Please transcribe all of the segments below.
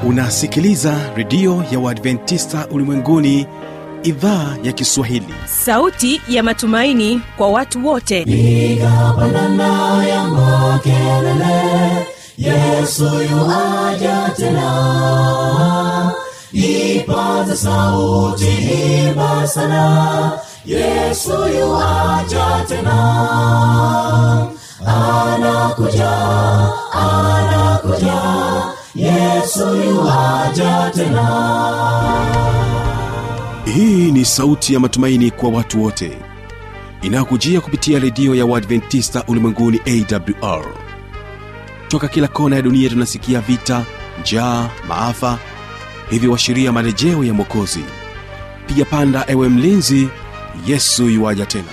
unasikiliza redio ya uadventista ulimwenguni idhaa ya kiswahili sauti ya matumaini kwa watu wote piga pandana ya makelele yesu yuaja tena ipaza sauti imba sana yesu yuaja tena anakuja anakuja yesu yuaja tena hii ni sauti ya matumaini kwa watu wote inayokujia kupitia redio ya uadventista ulimwenguni awr toka kila kona ya dunia tunasikia vita njaa maafa hivyo washiria marejeo ya mwokozi piga panda ewe mlinzi yesu yuwaja tena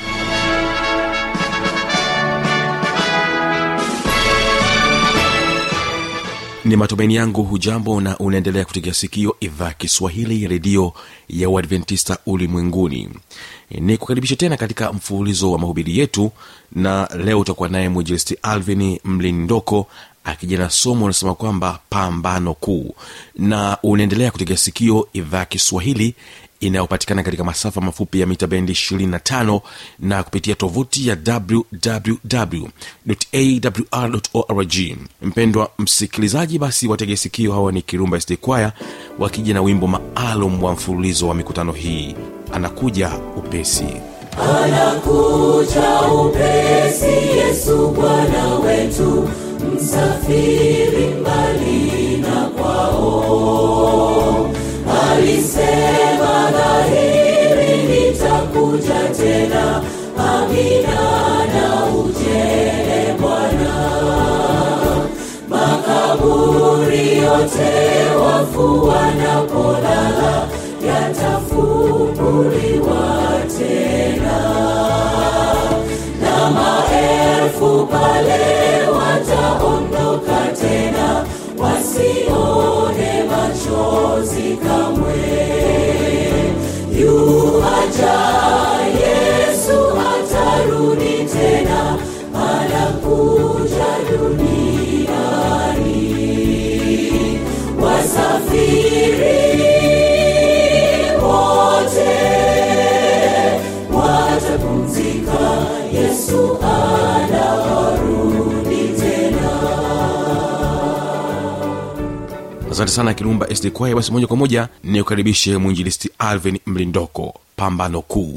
ni matumaini yangu hujambo na unaendelea kutegea sikio idhaa kiswahili ya redio ya uadventista ulimwenguni ni kukaribisha tena katika mfululizo wa mahubiri yetu na leo utakuwa naye mwinjilisti alvin mlindoko akija na somo unasema kwamba pambano kuu na unaendelea kutegea sikio idhaa kiswahili inayopatikana katika masafa mafupi ya mita bendi 25 na kupitia tovuti ya wwwawr mpendwa msikilizaji basi watege sikio hawa ni kirumba sd kwaya wakija na wimbo maalum wa mfululizo wa mikutano hii anakuja upesi anakuja upesi yesu bwana wetu msafiri mbali na kwao alisema dhahiri nitakuja tena amina na ujele bwana makaburi yote wafu wanapolala yatafunguliwa tena na maelfu pale wataondoka tena wasione machozi kamwe yuaja yesu atarudi tena anakuja duniani wasafiri wote watapumzika yesu anarudi tena asante sana kirumba sd kwaya basi moja kwa moja ni ukaribishe mwinjilisti alvin mlindoko pambano kuu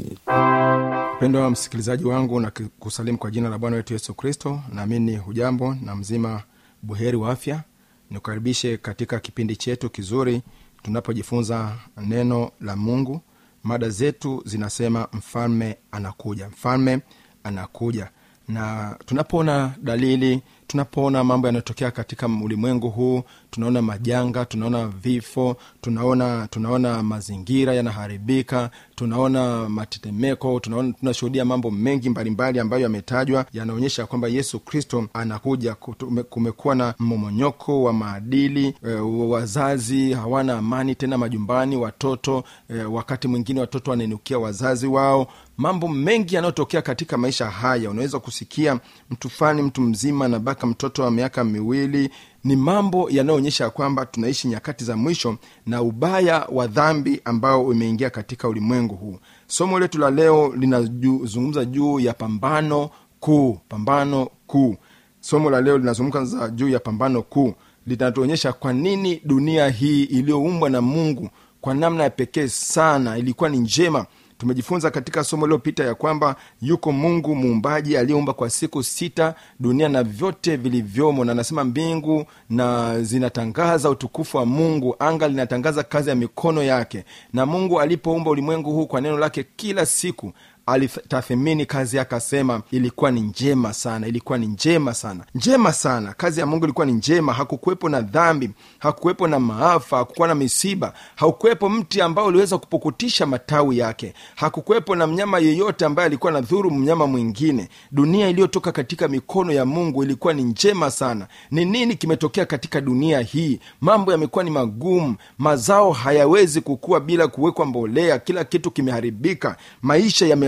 mpendo wa msikilizaji wangu na kusalimu kwa jina la bwana wetu yesu kristo naamini hujambo na mzima buheri wa afya nikukaribishe katika kipindi chetu kizuri tunapojifunza neno la mungu mada zetu zinasema mfalme anakuja mfalme anakuja na tunapoona dalili tunapoona mambo yanayotokea katika ulimwengu huu tunaona majanga tunaona vifo tunaona tunaona mazingira yanaharibika tunaona matetemeko tunaona tunashuhudia mambo mengi mbalimbali ambayo yametajwa yanaonyesha kwamba yesu kristo anakuja Kutume- kumekuwa na mmomonyoko wa maadili e, wazazi hawana amani tena majumbani watoto e, wakati mwingine watoto wanainukia wazazi wao mambo mengi yanayotokea katika maisha haya unaweza kusikia mtu fulani mtu mzima na baka mtoto wa miaka miwili ni mambo yanayoonyesha kwamba tunaishi nyakati za mwisho na ubaya wa dhambi ambao umeingia katika ulimwengu huu somo letu la leo linazungumza juu ya pambano kuu pambano kuu somo la leo linazungumza juu ya pambano kuu linatuonyesha kwa nini dunia hii iliyoumbwa na mungu kwa namna ya pekee sana ilikuwa ni njema tumejifunza katika somo lililopita ya kwamba yuko mungu muumbaji aliyeumba kwa siku sita dunia na vyote vilivyomo na anasema mbingu na zinatangaza utukufu wa mungu anga linatangaza kazi ya mikono yake na mungu alipoumba ulimwengu huu kwa neno lake kila siku alitathimini kazi yake akasema ilikuwa ni njema sana ilikuwa ni njema sana njema sana kazi ya mungu ilikuwa ni njema hakukuwepo na dhambi hakukuwepo na maafa hakukuwa na misiba hakukuwepo mti ambao uliweza kupukutisha matawi yake hakukuwepo na mnyama yeyote ambaye alikuwa na dhuru mnyama mwingine dunia iliyotoka katika mikono ya mungu ilikuwa ni njema sana ni nini kimetokea katika dunia hii mambo yamekuwa ni magumu mazao hayawezi kukua bila kuwekwa mbolea kila kitu kimeharibika maisha yame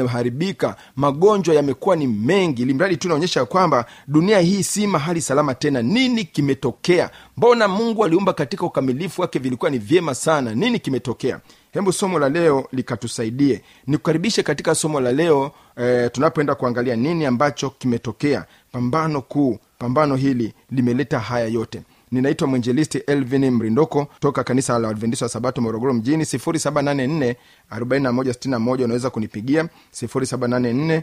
ilivyoharibika magonjwa yamekuwa ni mengi limradi tu naonyesha kwamba dunia hii si mahali salama tena nini kimetokea mbona mungu aliumba katika ukamilifu wake vilikuwa ni vyema sana nini kimetokea hebu somo la leo likatusaidie nikukaribishe katika somo la leo e, tunapoenda kuangalia nini ambacho kimetokea pambano kuu pambano hili limeleta haya yote ninaitwa mwenjelisti elvin mrindoko toka kanisa la adventista wa sabato morogoro mjini 784 4161 unaweza kunipigia 784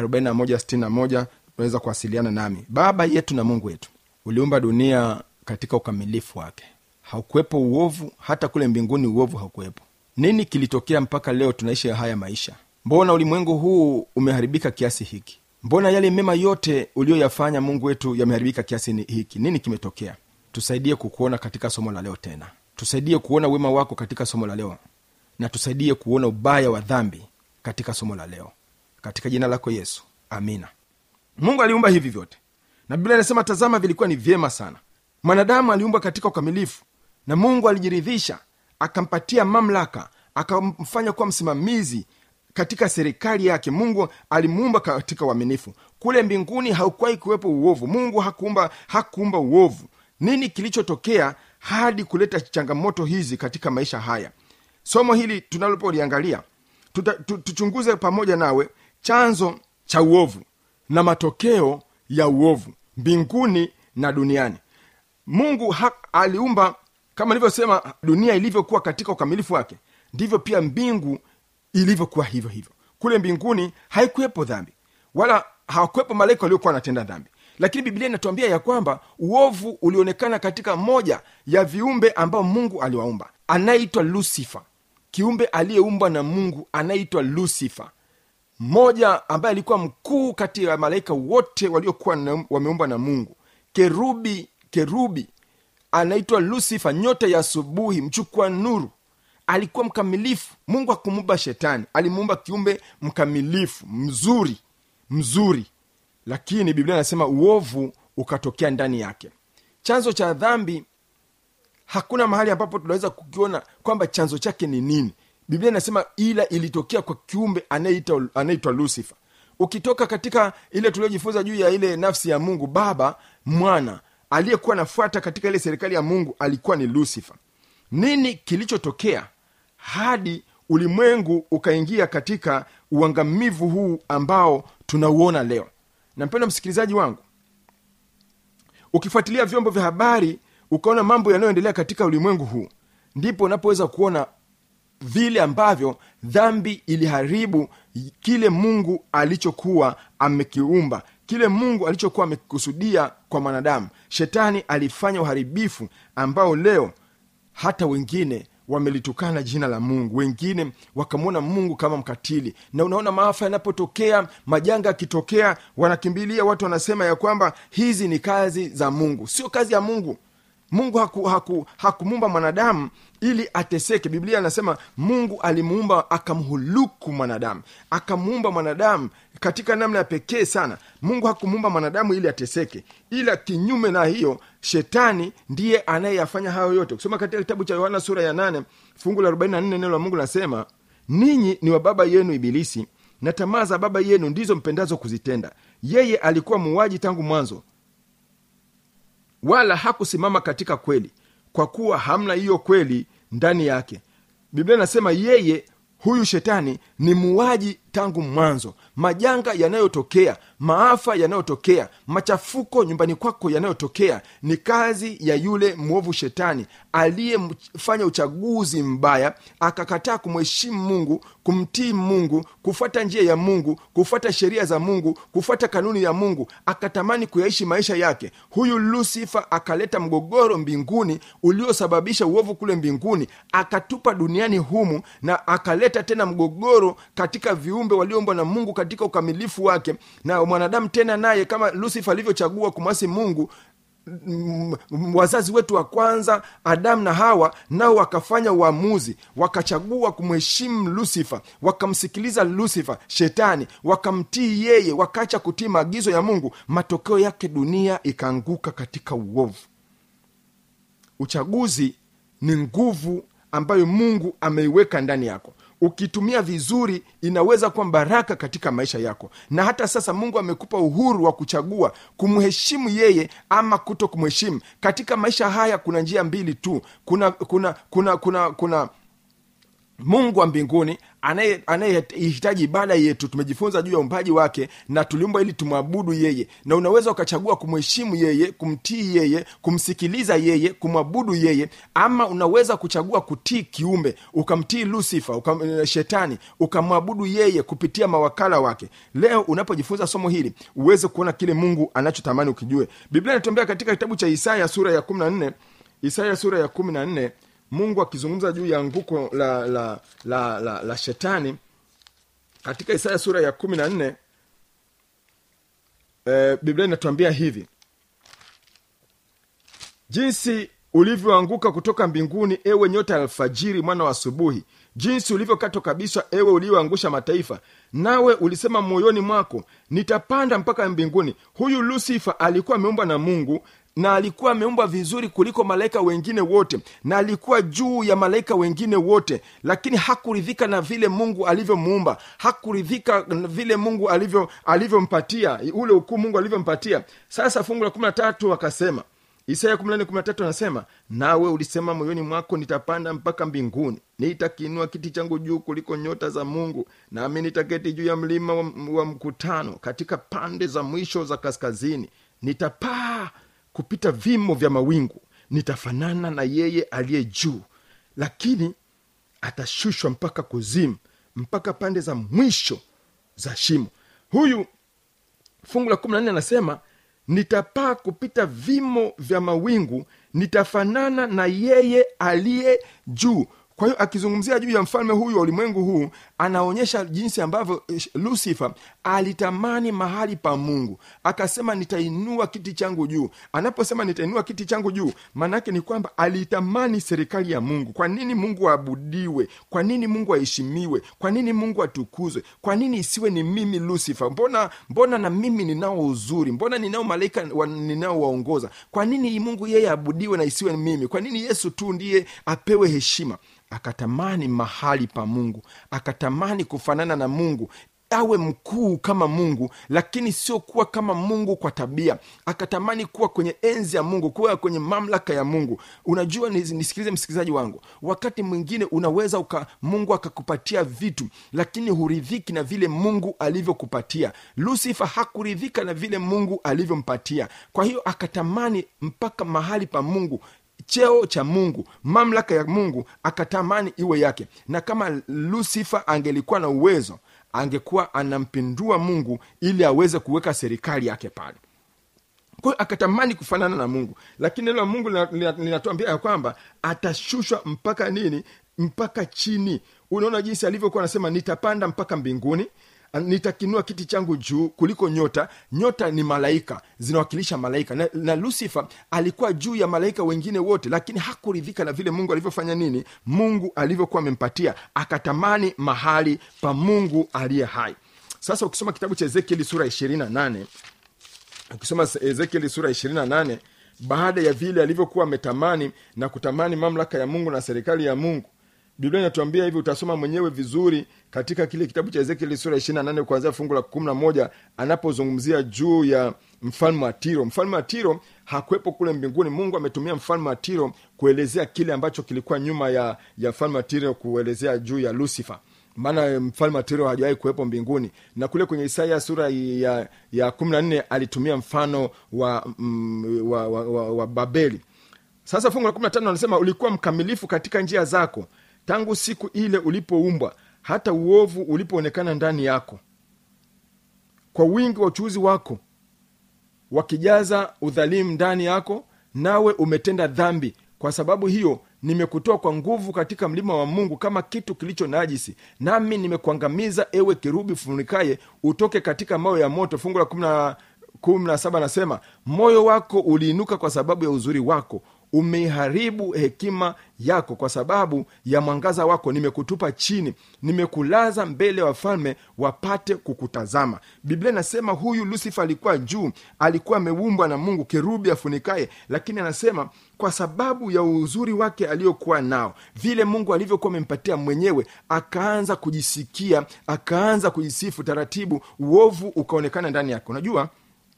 4161 unaweza kuwasiliana nami baba yetu na mungu wetu uliumba dunia katika ukamilifu wake haukuwepo uovu hata kule mbinguni uovu haukuwepo nini kilitokea mpaka leo tunaishi haya maisha mbona ulimwengu huu umeharibika kiasi hiki mbona yale mema yote uliyoyafanya mungu wetu yameharibika kiasi ni- hiki nini kimetokea tusaidie kukuona katika somo la leo tena tusaidie kuona wema wako katika somo la leo na tusaidie kuona ubaya wa dhambi katika somo la leo katika jina lako yesu amina mungu aliumba hivi vyote na biblia inasema tazama vilikuwa ni vyema sana mwanadamu aliumbwa katika ukamilifu na mungu alijiridhisha akampatia mamlaka akamfanya kuwa msimamizi katika serikali yake mungu alimuumba katika uaminifu kule mbinguni haukuwahi kuwepo uovu mungu hakuumba hakuumba uovu nini kilichotokea hadi kuleta changamoto hizi katika maisha haya somo hili tunalopoliangalia tuta- tu- tuchunguze pamoja nawe chanzo cha uovu na matokeo ya uovu mbinguni na duniani mungu ha, aliumba kama nilivyosema dunia ilivyokuwa katika ukamilifu wake ndivyo pia mbingu ilivyokuwa hivyo hivyo kule mbinguni haikuwepo dhambi wala hawakuwepo malaika waliokuwa wanatenda dhambi lakini biblia inatuambia ya kwamba uovu ulionekana katika moja ya viumbe ambao mungu aliwaumba anayeitwa lusifa kiumbe aliyeumbwa na mungu anayeitwa lusifa mmoja ambaye alikuwa mkuu kati ya malaika wote waliokuwa na- wameumbwa na mungu kerubi kerubi anaitwa lusifa nyota ya asubuhi mchukua nuru alikuwa mkamilifu mungu akumuumba shetani alimuumba kiumbe mkamilifu mzuri mzuri lakini biblia inasema uovu ukatokea ndani yake chanzo cha dhambi hakuna mahali ambapo tunaweza kukiona kwamba chanzo chake ni nini biblia inasema ila ilitokea kwa kiumbe anayeitwa anayeitwa lusifa ukitoka katika ile tuliojifunza juu ya ile nafsi ya mungu baba mwana aliyekuwa anafuata katika ile serikali ya mungu alikuwa ni lusifa nini kilichotokea hadi ulimwengu ukaingia katika uangamivu huu ambao tunauona leo na mpendo msikilizaji wangu ukifuatilia vyombo vya habari ukaona mambo yanayoendelea katika ulimwengu huu ndipo unapoweza kuona vile ambavyo dhambi iliharibu kile mungu alichokuwa amekiumba kile mungu alichokuwa amekikusudia kwa mwanadamu shetani alifanya uharibifu ambao leo hata wengine wamelitukana jina la mungu wengine wakamwona mungu kama mkatili na unaona maafa yanapotokea majanga yakitokea wanakimbilia watu wanasema ya kwamba hizi ni kazi za mungu sio kazi ya mungu mungu hakumuumba haku, haku mwanadamu ili ateseke biblia anasema mungu alimuumba akamhuluku mwanadamu akamuumba mwanadamu katika namna ya pekee sana mungu hakumuumba mwanadamu ili ateseke ila kinyume na hiyo shetani ndiye anayeyafanya hayo yote kusoma katika kitabu cha yohana sura ya 8 fungu la 44 neno la mungu linasema ninyi ni wa baba yenu ibilisi na tamaa za baba yenu ndizo mpendazo kuzitenda yeye alikuwa muuaji tangu mwanzo wala hakusimama katika kweli kwa kuwa hamna hiyo kweli ndani yake biblia inasema yeye huyu shetani ni muuaji tangu mwanzo majanga yanayotokea maafa yanayotokea machafuko nyumbani kwako yanayotokea ni kazi ya yule mwovu shetani aliyefanya uchaguzi mbaya akakataa kumheshimu mungu kumtii mungu kufuata njia ya mungu kufuata sheria za mungu kufuata kanuni ya mungu akatamani kuyaishi maisha yake huyu lusifa akaleta mgogoro mbinguni uliosababisha uovu kule mbinguni akatupa duniani humu na akaleta tena mgogoro katika viumbe walioumbwa na mungu katika ukamilifu wake na mwanadamu tena naye kama lusifa alivyochagua kumwasi mungu m- m- wazazi wetu wa kwanza adamu na hawa nao wakafanya uamuzi wakachagua kumheshimu lusifa wakamsikiliza lusifa shetani wakamtii yeye wakaacha kutii maagizo ya mungu matokeo yake dunia ikaanguka katika uovu uchaguzi ni nguvu ambayo mungu ameiweka ndani yako ukitumia vizuri inaweza kuwa baraka katika maisha yako na hata sasa mungu amekupa uhuru wa kuchagua kumheshimu yeye ama kuto kumheshimu katika maisha haya kuna njia mbili tu kuna kuna kuna kuna kuna mungu wa mbinguni anaye- anayehitaji ibada yetu tumejifunza juu ya umbaji wake na tuliumbwa ili tumwabudu yeye na unaweza ukachagua kumheshimu yeye kumtii yeye kumsikiliza yeye kumwabudu yeye ama unaweza kuchagua kutii kiumbe ukamtii lusifa ukam, eh, shetani ukamwabudu yeye kupitia mawakala wake leo unapojifunza somo hili uweze kuona kile mungu anachotamani ukijue biblia inatuambia katika kitabu cha isaya sura ya 14 isaya sura ya 14 mungu akizungumza juu ya anguko la la la, la, la shetani katika isaya sura ya kumi na nne e, biblia inatuambia hivi jinsi ulivyoanguka kutoka mbinguni ewe nyota ya alfajiri mwana wa asubuhi jinsi ulivyokatwa kabisa ewe ulioangusha mataifa nawe ulisema moyoni mwako nitapanda mpaka mbinguni huyu lusifa alikuwa ameumbwa na mungu na alikuwa ameumbwa vizuri kuliko malaika wengine wote na alikuwa juu ya malaika wengine wote lakini hakuridhika na vile mungu alivyomuumba hakuridhika na vile mungu alivyo alivyompatia ule ukuu mungu alivyompatia sasa fungu la kumi na tatu akasema isaya 14:13 anasema nawe ulisema moyoni mwako nitapanda mpaka mbinguni nitakiinua kiti changu juu kuliko nyota za mungu nami nitaketi juu ya mlima wa, wa mkutano katika pande za mwisho za kaskazini nitapaa kupita vimo vya mawingu nitafanana na yeye aliye juu lakini atashushwa mpaka kuzimu mpaka pande za mwisho za shimo huyu fungu la kumi na nne anasema nitapaa kupita vimo vya mawingu nitafanana na yeye aliye juu kwa hiyo akizungumzia juu ya mfalme huyu wa ulimwengu huu anaonyesha jinsi ambavyo eh, lucifer alitamani mahali pa mungu akasema nitainua kiti changu juu anaposema nitainua kiti changu juu maanaake ni kwamba alitamani serikali ya mungu kwa nini mungu aabudiwe kwa nini mungu aheshimiwe kwa nini mungu atukuzwe kwa nini isiwe ni mimi lucifer mbona mbona na mimi ninao uzuri mbona ninao malaika wa- ninaowaongoza kwa nini mungu yeye aabudiwe na isiwe ni mimi kwa nini yesu tu ndiye apewe heshima akatamani mahali pa mungu akatamani kufanana na mungu awe mkuu kama mungu lakini sio kuwa kama mungu kwa tabia akatamani kuwa kwenye enzi ya mungu kuwa kwenye mamlaka ya mungu unajua nis- nisikilize msikilizaji wangu wakati mwingine unaweza uka, mungu akakupatia vitu lakini huridhiki na vile mungu alivyokupatia lusifa hakuridhika na vile mungu alivyompatia kwa hiyo akatamani mpaka mahali pa mungu cheo cha mungu mamlaka ya mungu akatamani iwe yake na kama lusifa angelikuwa na uwezo angekuwa anampindua mungu ili aweze kuweka serikali yake pale kwa hiyo akatamani kufanana na mungu lakini neno la mungu lina- lina- linatuambia ya kwamba atashushwa mpaka nini mpaka chini unaona jinsi alivyokuwa anasema nitapanda mpaka mbinguni nitakinua kiti changu juu kuliko nyota nyota ni malaika zinawakilisha malaika na, na lucifer alikuwa juu ya malaika wengine wote lakini hakuridhika na vile mungu alivyofanya nini mungu alivyokuwa amempatia akatamani mahali pa mungu aliye hai sasa ukisoma kitabu cha ezekieli sura 28 ukisoma ezekieli sura 28 baada ya vile alivyokuwa ametamani na kutamani mamlaka ya mungu na serikali ya mungu biblia inatuambia hivi utasoma mwenyewe vizuri katika kile kitabu cha ezekieli sura 28 kuanzia fungu la 11 anapozungumzia juu ya mfalme wa tiro mfalme wa tiro hakuwepo kule mbinguni mungu ametumia mfalme wa tiro kuelezea kile ambacho kilikuwa nyuma ya ya mfalme wa tiro kuelezea juu ya lucifer maana mfalme wa tiro hajawahi kuwepo mbinguni na kule kwenye isaya sura ya ya kumi na nne alitumia mfano wa, mm, wa, wa, wa, wa babeli sasa fungu la kumi na tano anasema ulikuwa mkamilifu katika njia zako tangu siku ile ulipoumbwa hata uovu ulipoonekana ndani yako kwa wingi wa uchuuzi wako wakijaza udhalimu ndani yako nawe umetenda dhambi kwa sababu hiyo nimekutoa kwa nguvu katika mlima wa mungu kama kitu kilicho najisi nami nimekuangamiza ewe kerubi funikaye utoke katika mawe ya moto fungu la kumi na kumi na saba anasema moyo wako uliinuka kwa sababu ya uzuri wako umeiharibu hekima yako kwa sababu ya mwangaza wako nimekutupa chini nimekulaza mbele ya wafalme wapate kukutazama biblia inasema huyu lusifa alikuwa juu alikuwa ameumbwa na mungu kerubi afunikaye lakini anasema kwa sababu ya uzuri wake aliyokuwa nao vile mungu alivyokuwa amempatia mwenyewe akaanza kujisikia akaanza kujisifu taratibu uovu ukaonekana ndani yake unajua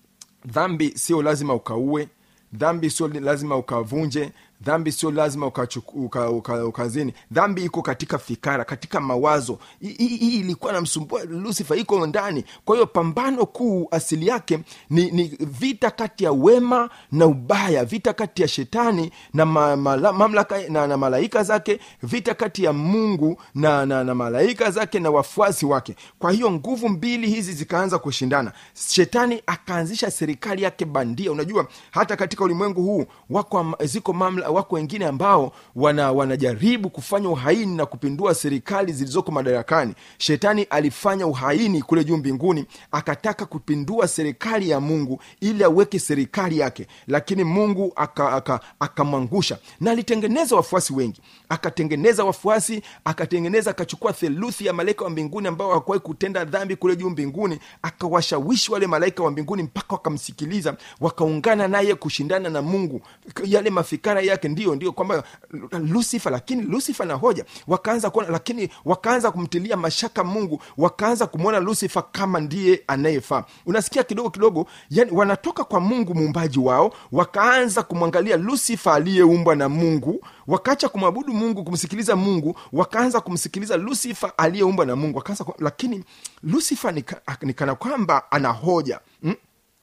dhambi sio lazima ukaue dhambi sio lazima ukavunje dhambi sio lazima ukazini uka, uka, uka dhambi iko katika fikara katika mawazo hii ilikuwa namsumbua lusifa iko ndani kwa hiyo pambano kuu asili yake ni, ni vita kati ya wema na ubaya vita kati ya shetani na ma, ma, mamlaka na, na malaika zake vita kati ya mungu na, na, na malaika zake na wafuasi wake kwa hiyo nguvu mbili hizi zikaanza kushindana shetani akaanzisha serikali yake bandia unajua hata katika ulimwengu huu wako ziko mamla, wako wengine ambao wana, wanajaribu kufanya uhaini na kupindua serikali zilizoko madarakani shetani alifanya uhaini kule juu mbinguni akataka kupindua serikali ya mungu ili aweke serikali yake lakini mungu akamwangusha aka, aka na alitengeneza wafuasi wengi akatengeneza wafuasi akatengeneza akachukua theluthi ya malaika wa mbinguni ambao hawakuwahi kutenda dhambi kule juu mbinguni akawashawishi wale malaika wa mbinguni mpaka wakamsikiliza wakaungana naye kushindana na mungu yale mafikara yake ndio ndio kwamba lusifa lakini lusifa na hoja wakaanza kuona lakini wakaanza kumtilia mashaka mungu wakaanza kumwona lusifa kama ndiye anayefaa unasikia kidogo kidogo yani wanatoka kwa mungu muumbaji wao wakaanza kumwangalia lusifa aliyeumbwa na mungu wakaacha kumwabudu mungu kumsikiliza mungu wakaanza kumsikiliza lusifa aliyeumbwa na mungu wakaanza lakini lusifa nikana nika kwamba ana hoja hmm?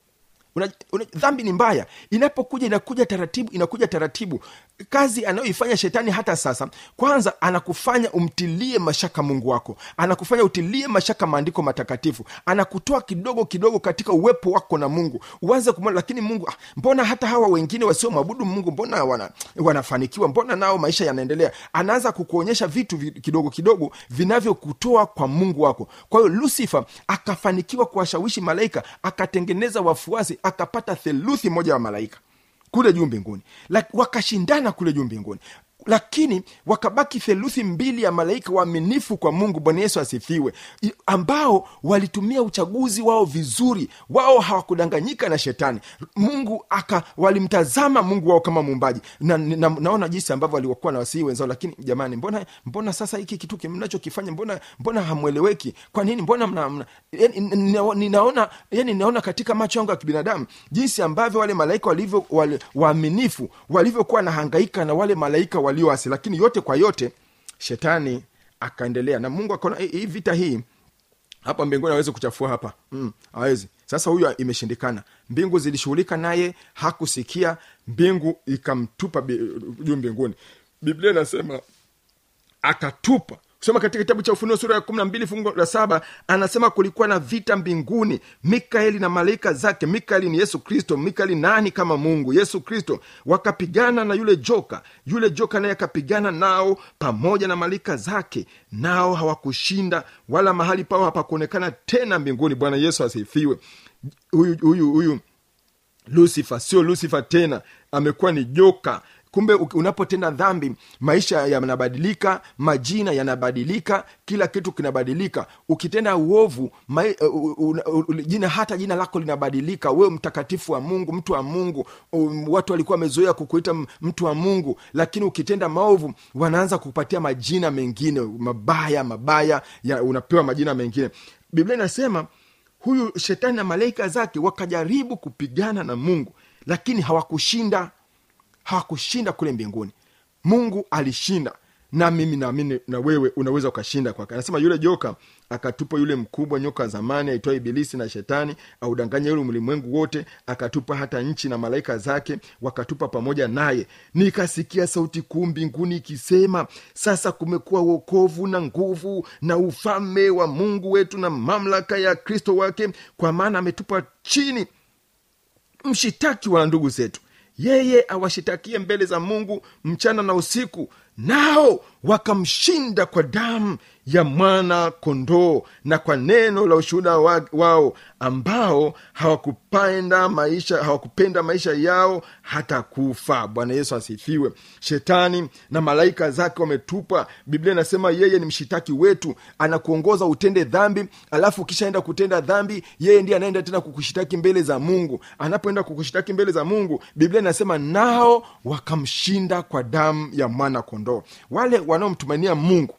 una, una, dhambi ni mbaya inapokuja inakuja taratibu inakuja taratibu kazi anayoifanya shetani hata sasa kwanza anakufanya umtilie mashaka mungu wako anakufanya utilie mashaka maandiko matakatifu anakutoa kidogo kidogo katika uwepo wako na mungu uanze kumwona lakini mungu ah, mbona hata hawa wengine wasiomwabudu mungu mbona wana, wanafanikiwa mbona nao maisha yanaendelea anaanza kukuonyesha vitu vi, kidogo kidogo vinavyokutoa kwa mungu wako kwa hiyo lusifa akafanikiwa kuwashawishi malaika akatengeneza wafuasi akapata theluthi moja wa malaika kule juu mbinguni wakashindana kule juu mbinguni lakini wakabaki theluthi mbili ya malaika waaminifu kwa mungu bwana yesu asifiwe ambao walitumia uchaguzi wao vizuri wao hawakudanganyika na shetani mungu aka walimtazama mungu wao kama muumbaji na, na, naona jinsi ambavyo waliokuwa na wasii wenzao lakini jamani mbona mbona sasa hiki kitu mnachokifanya mbona mbona hamweleweki kwa nini mbona mna, mna, yani, ninaona yani ninaona katika macho yangu ya kibinadamu jinsi ambavyo wale malaika walivyo wale, waaminifu walivyokuwa nahangaika na wale malaika walioasi lakini yote kwa yote shetani akaendelea na mungu akaona hii vita hii hapa mbinguni awezi kuchafua hapa mm, awezi sasa huyu imeshindikana mbingu zilishughulika naye hakusikia mbingu ikamtupa juu mbinguni biblia inasema akatupa kusoma katika kitabu cha ufunuo sura ya kumi na mbili fungu la saba anasema kulikuwa na vita mbinguni mikaeli na malaika zake mikaeli ni yesu kristo mikaeli nani kama mungu yesu kristo wakapigana na yule joka yule joka naye akapigana nao pamoja na malaika zake nao hawakushinda wala mahali pao hapakuonekana tena mbinguni bwana yesu asifiwe huyu huyu huyu lusifa sio lusifa tena amekuwa ni joka kumbe unapotenda dhambi maisha yanabadilika majina yanabadilika kila kitu kinabadilika ukitenda uovu mai, uh, uh, uh, jina hata jina lako linabadilika wewe mtakatifu wa mungu mtu wa mungu um, watu walikuwa wamezoea kukuita mtu wa mungu lakini ukitenda maovu wanaanza kupatia majina mengine mabaya mabaya ya, unapewa majina mengine biblia inasema huyu shetani na malaika zake wakajaribu kupigana na mungu lakini hawakushinda hawakushinda kule mbinguni mungu alishinda na mimi naamini na wewe unaweza ukashinda kwake anasema yule joka akatupa yule mkubwa nyoka wa zamani aitwa ibilisi na shetani audanganya yule ulimwengu wote akatupa hata nchi na malaika zake wakatupa pamoja naye nikasikia sauti kuu mbinguni ikisema sasa kumekuwa uokovu na nguvu na ufalme wa mungu wetu na mamlaka ya kristo wake kwa maana ametupa chini mshitaki wa ndugu zetu yeye awashitakie mbele za mungu mchana na usiku nao wakamshinda kwa damu ya mwana kondoo na kwa neno la ushuhuda wa, wao ambao hawakupenda maisha hawakupenda maisha yao hata kufa bwana yesu asifiwe shetani na malaika zake wametupa biblia inasema yeye ni mshitaki wetu anakuongoza utende dhambi alafu ukishaenda kutenda dhambi yeye ndiye anaenda tena kukushitaki mbele za mungu anapoenda kukushitaki mbele za mungu biblia inasema nao wakamshinda kwa damu ya mwana kondoo wale wanaomtumainia mungu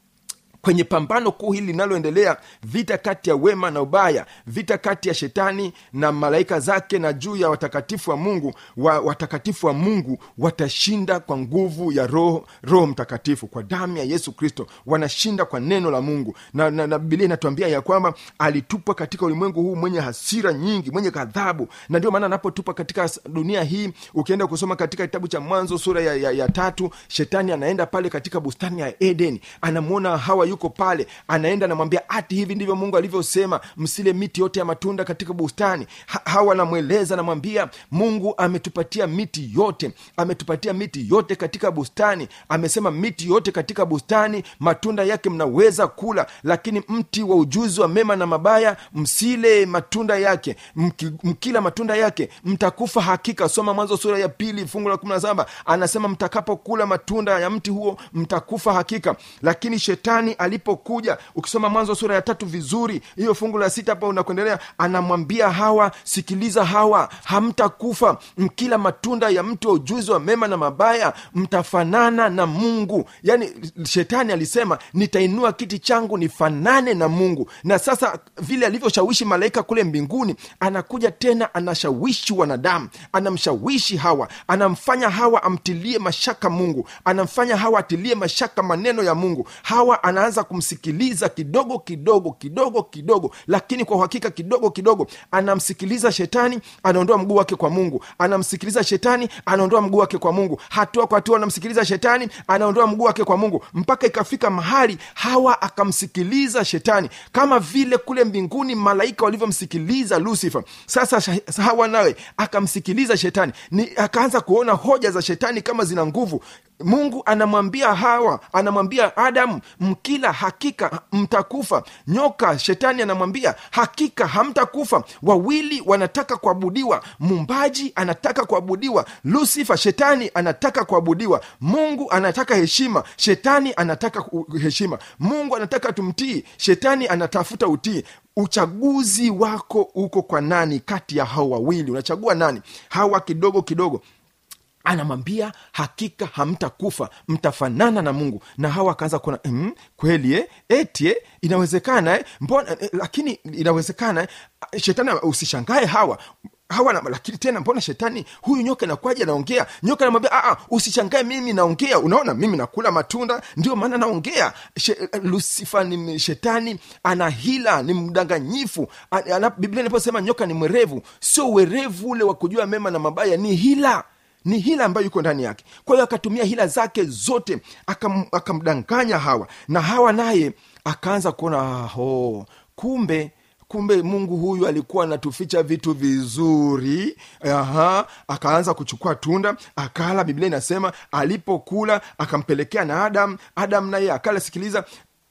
kwenye pambano kuu hili linaloendelea vita kati ya wema na ubaya vita kati ya shetani na malaika zake na juu ya watakatifu wa mungu wa, watakatifu wa mungu watashinda kwa nguvu ya roho roho mtakatifu kwa damu ya yesu kristo wanashinda kwa neno la mungu na, na, na bibilia inatuambia ya kwamba alitupwa katika ulimwengu huu mwenye hasira nyingi mwenye ghadhabu na ndio maana anapotupwa katika dunia hii ukienda kusoma katika kitabu cha mwanzo sura ya, ya, ya tatu shetani anaenda pale katika bustani ya eden anamwona hawa yuko pale anaenda anamwambia ati hivi ndivyo mungu alivyosema msile miti yote ya matunda katika bustani ha, hawa anamweleza anamwambia mungu ametupatia miti yote ametupatia miti yote katika bustani amesema miti yote katika bustani matunda yake mnaweza kula lakini mti wa ujuzi wa mema na mabaya msile matunda yake Mki, mkila matunda yake mtakufa hakika soma mwanzo sura ya pili fungu la kumi na saba anasema mtakapokula matunda ya mti huo mtakufa hakika lakini shetani alipokuja ukisoma mwanzo sura ya tatu vizuri hiyo fungu la sita hapa unakuendelea anamwambia hawa sikiliza hawa hamtakufa mkila matunda ya mti wa ujuzi wa mema na mabaya mtafanana na mungu yaani shetani alisema nitainua kiti changu nifanane na mungu na sasa vile alivyoshawishi malaika kule mbinguni anakuja tena anashawishi wanadamu anamshawishi hawa anamfanya hawa amtilie mashaka mungu anamfanya hawa atilie mashaka maneno ya mungu hawa anaanza kumsikiliza kidogo kidogo kidogo kidogo lakini kwa uhakika kidogo kidogo anamsikiliza shetani anaondoa mguu wake kwa mungu anamsikiliza shetani anaondoa mguu wake kwa mungu hatua kwa hatua anamsikiliza shetani anaondoa mguu wake kwa mungu mpaka ikafika mahali hawa akamsikiliza shetani kama vile kule mbinguni malaika walivyomsikiliza lucifer sasa sha- hawa nawe akamsikiliza shetani ni akaanza kuona hoja za shetani kama zina nguvu mungu anamwambia hawa anamwambia adamu mkila hakika mtakufa nyoka shetani anamwambia hakika hamtakufa wawili wanataka kuabudiwa mumbaji anataka kuabudiwa lusifa shetani anataka kuabudiwa mungu anataka heshima shetani anataka ku- heshima mungu anataka tumtii shetani anatafuta utii uchaguzi wako uko kwa nani kati ya hao wawili unachagua nani hawa kidogo kidogo anamwambia hakika hamtakufa mtafanana na mungu na hawa akaanza kuona mm, kweli eh? eti eh? inawezekana eh? mbona eh, lakini inawezekana eh? shetani usishangae hawa hawa na, lakini tena mbona shetani huyu nyoka nakwaja naongea nyoka namwambia "Ah, ah, usishangae mimi naongea unaona mimi nakula matunda ndio maana naongea She, lusifa ni shetani ana hila ni mdanganyifu Ana- ana- biblia inaposema nyoka ni mwerevu sio uwerevu ule wa kujua mema na mabaya ni hila ni hila ambayo yuko ndani yake kwa hiyo akatumia hila zake zote akam, akamdanganya hawa na hawa naye akaanza kuona ho kumbe kumbe mungu huyu alikuwa anatuficha vitu vizuri aha akaanza kuchukua tunda akala biblia inasema alipokula akampelekea na adam adam naye akala sikiliza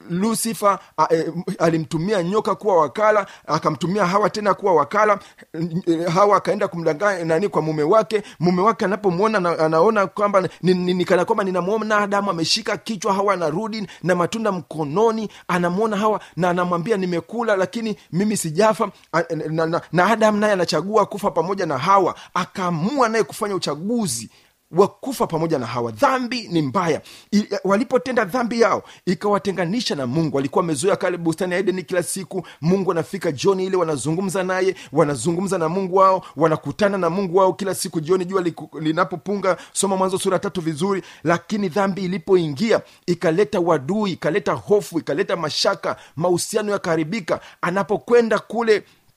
lusifa a, e, alimtumia nyoka kuwa wakala akamtumia hawa tena kuwa wakala E, hawa akaenda kumdanganya nani kwa mume wake mume wake anapomwona na, anaona kwamba ni- ni- nikana kwamba ninamwona adamu ameshika kichwa hawa anarudi na matunda mkononi anamwona hawa na anamwambia nimekula lakini mimi sijafa A- na, na, na adamu naye anachagua kufa pamoja na hawa akaamua naye kufanya uchaguzi wa kufa pamoja na hawa dhambi ni mbaya I, walipotenda dhambi yao ikawatenganisha na mungu walikuwa wamezoea kale bustani ya edeni kila siku mungu anafika jioni ile wanazungumza naye wanazungumza na mungu wao wanakutana na mungu wao kila siku jioni jua liku- linapopunga soma mwanzo sura tatu vizuri lakini dhambi ilipoingia ikaleta wadui ikaleta hofu ikaleta mashaka mahusiano yakaharibika anapokwenda kule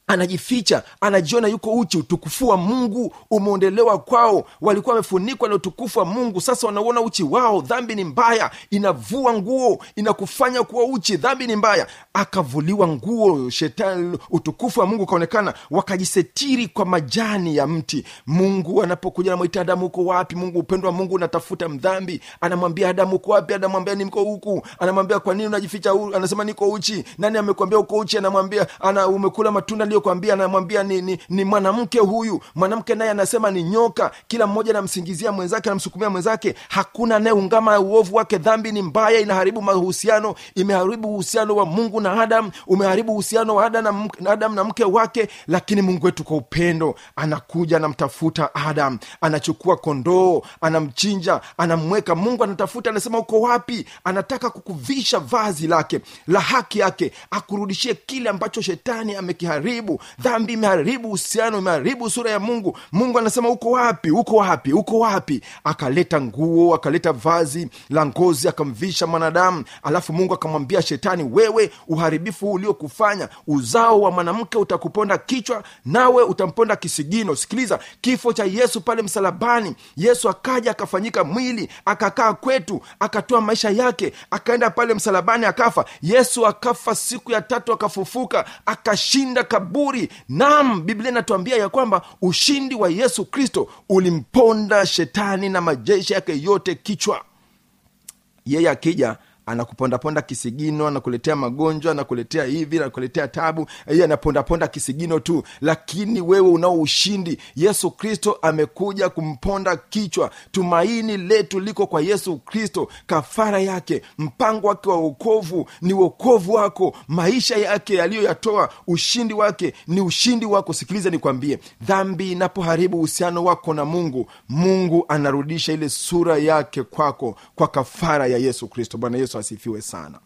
anajificha anajiona yuko uchi utukufu wa mungu umeondelewa kwao walikuwa wamefunikwa na utukufu wa mungu sasa wanauona uchi wao dhambi ni mbaya inavua nguo inakufanya kuwa uchi dhambi ni mbaya akavuliwa nguo shetani utukufu wa mungu ukaonekana wakajisetiri kwa majani ya mti mungu anapokuja namwita adamu uko wapi mungu upendo wa mungu unatafuta mdhambi anamwambia adamu uko wapi anamwambia niko huku anamwambia kwa nini unajificha hu-" anasema niko uchi nani amekwambia uko uchi anamwambia ana umekula matunda aliyokwambia anamwambia ni, ni, ni mwanamke huyu mwanamke naye anasema ni nyoka kila mmoja anamsingizia mwenzake anamsukumia mwenzake hakuna anayeungama uovu wake dhambi ni mbaya inaharibu mahusiano imeharibu uhusiano wa mungu na adam umeharibu uhusiano wa adam na, mke- na adam na mke wake lakini mungu wetu kwa upendo anakuja anamtafuta adam anachukua kondoo anamchinja anamweka mungu anatafuta anasema uko wapi anataka kukuvisha vazi lake la haki yake akurudishie kile ambacho shetani amekiharibu dhambi imeharibu uhusiano imeharibu sura ya mungu mungu anasema uko wapi uko wapi uko wapi akaleta nguo akaleta vazi la ngozi akamvisha mwanadamu alafu mungu akamwambia shetani wewe uharibifu huu uliokufanya uzao wa mwanamke utakuponda kichwa nawe utamponda kisigino sikiliza kifo cha yesu pale msalabani yesu akaja akafanyika mwili akakaa kwetu akatoa maisha yake akaenda pale msalabani akafa yesu akafa siku ya tatu akafufuka akashinda kaburi nam biblia inatuambia ya kwamba ushindi wa yesu kristo ulimponda shetani na majeshi yake yote kichwa yeye akija anakupondaponda kisigino anakuletea magonjwa anakuletea hivi anakuletea tabu yeye anapondaponda kisigino tu lakini wewe unao ushindi yesu kristo amekuja kumponda kichwa tumaini letu liko kwa yesu kristo kafara yake mpango wake wa uokovu ni uokovu wako maisha yake yaliyoyatoa ushindi wake ni ushindi wako sikiliza nikwambie dhambi inapoharibu uhusiano wako na mungu mungu anarudisha ile sura yake kwako kwa kafara ya yesu kristo bwana yesu asifiwe sana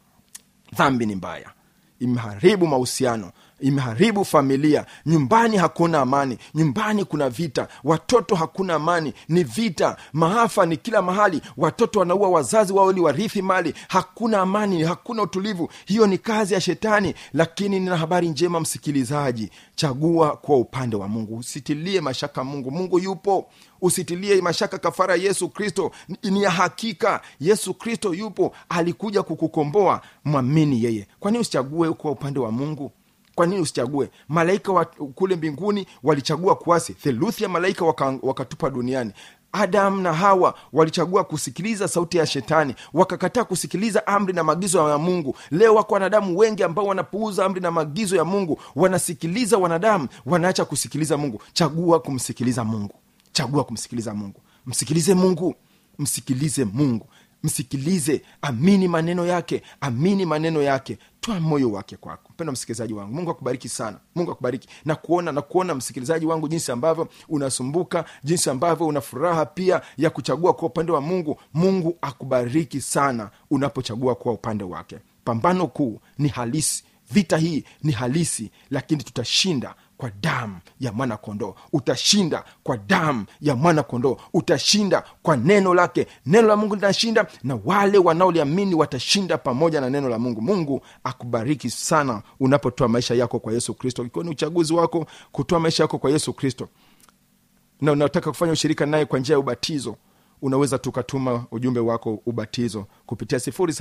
dhambi ni mbaya imeharibu mahusiano imeharibu familia nyumbani hakuna amani nyumbani kuna vita watoto hakuna amani ni vita maafa ni kila mahali watoto wanaua wazazi wao ili warithi mali hakuna amani hakuna utulivu hiyo ni kazi ya shetani lakini nina habari njema msikilizaji chagua kwa upande wa mungu usitilie mashaka mungu mungu yupo usitilie mashaka kafara ya yesu kristo ni- ni ya hakika yesu kristo yupo alikuja kukukomboa mwamini yeye kwa nini usichague kwa upande wa mungu kwa nini usichague malaika wa kule mbinguni walichagua kuasi theluthi ya malaika waka- wakatupa duniani adamu na hawa walichagua kusikiliza sauti ya shetani wakakataa kusikiliza amri na maagizo ya mungu leo wako wanadamu wengi ambao wanapuuza amri na maagizo ya mungu wanasikiliza wanadamu wanaacha kusikiliza mungu chagua kumsikiliza mungu chagua kumsikiliza mungu msikilize mungu msikilize mungu msikilize amini maneno yake amini maneno yake toa moyo wake kwako mpendo msikilizaji wangu mungu akubariki sana mungu akubariki na kuona na kuona msikilizaji wangu jinsi ambavyo unasumbuka jinsi ambavyo una furaha pia ya kuchagua kwa upande wa mungu mungu akubariki sana unapochagua kuwa upande wake pambano kuu ni halisi vita hii ni halisi lakini tutashinda kwa damu ya mwana kondoo utashinda kwa damu ya mwana kondoo utashinda kwa neno lake neno la mungu linashinda na wale wanaoliamini watashinda pamoja na neno la mungu mungu akubariki sana unapotoa maisha yako kwa yesu kristo ikiwa ni uchaguzi wako kutoa maisha yako kwa yesu kristo na unataka kufanya ushirika naye kwa njia ya ubatizo unaweza tukatuma ujumbe wako ubatizo kupitia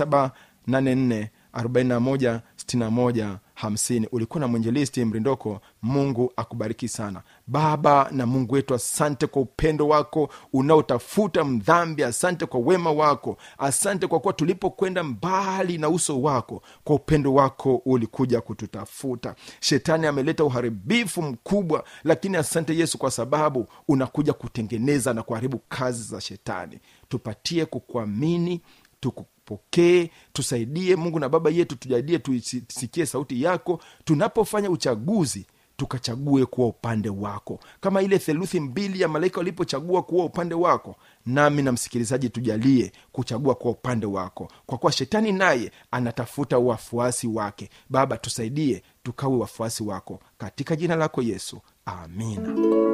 784 41 61 50 ulikuwa na mwenjelisti mrindoko mungu akubariki sana baba na mungu wetu asante kwa upendo wako unaotafuta mdhambi asante kwa wema wako asante kwa kuwa tulipokwenda mbali na uso wako kwa upendo wako ulikuja kututafuta shetani ameleta uharibifu mkubwa lakini asante yesu kwa sababu unakuja kutengeneza na kuharibu kazi za shetani tupatie kukuamini tukupokee tusaidie mungu na baba yetu tujalie tuisikie sauti yako tunapofanya uchaguzi tukachague kuwa upande wako kama ile theluthi mbili ya malaika walipochagua kuwa upande wako nami na msikilizaji tujalie kuchagua kuwa upande wako kwa kuwa shetani naye anatafuta wafuasi wake baba tusaidie tukawe wafuasi wako katika jina lako yesu amina